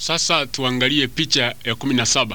Sasa tuangalie picha ya kumi na saba.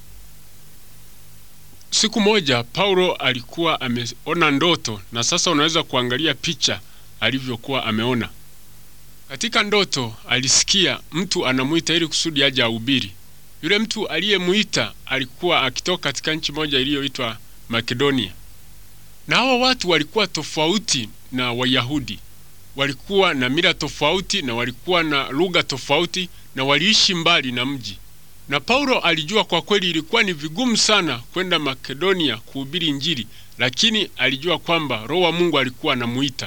Siku moja Paulo alikuwa ameona ndoto, na sasa unaweza kuangalia picha alivyokuwa ameona. Katika ndoto alisikia mtu anamuita ili kusudi aje ahubiri. Yule mtu aliyemuita alikuwa akitoka katika nchi moja iliyoitwa Makedonia, na hawa watu walikuwa tofauti na Wayahudi, walikuwa na mila tofauti na walikuwa na lugha tofauti na waliishi mbali na mji. Na Paulo alijua kwa kweli ilikuwa ni vigumu sana kwenda Makedonia kuhubiri Injili, lakini alijua kwamba Roho wa Mungu alikuwa anamuita.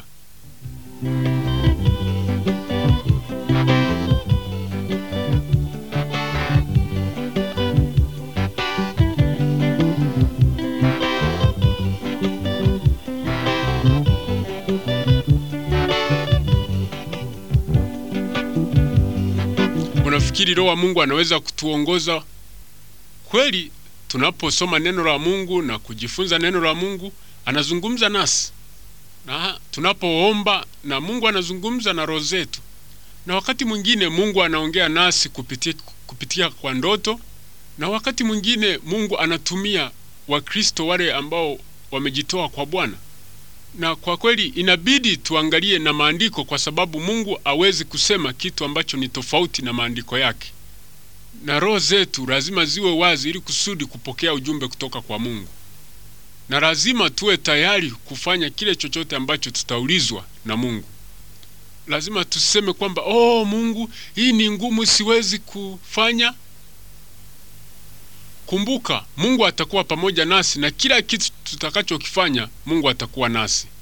Unafikiri Roho wa Mungu anaweza kutuongoza kweli? Tunaposoma neno la Mungu na kujifunza neno la Mungu, anazungumza nasi, na tunapoomba na Mungu anazungumza na roho zetu, na wakati mwingine Mungu anaongea nasi kupitia, kupitia kwa ndoto, na wakati mwingine Mungu anatumia Wakristo wale ambao wamejitoa kwa Bwana na kwa kweli inabidi tuangalie na maandiko, kwa sababu Mungu hawezi kusema kitu ambacho ni tofauti na maandiko yake, na roho zetu lazima ziwe wazi ili kusudi kupokea ujumbe kutoka kwa Mungu, na lazima tuwe tayari kufanya kile chochote ambacho tutaulizwa na Mungu. Lazima tuseme kwamba oh, Mungu, hii ni ngumu, siwezi kufanya. Kumbuka, Mungu atakuwa pamoja nasi na kila kitu tutakachokifanya, Mungu atakuwa nasi.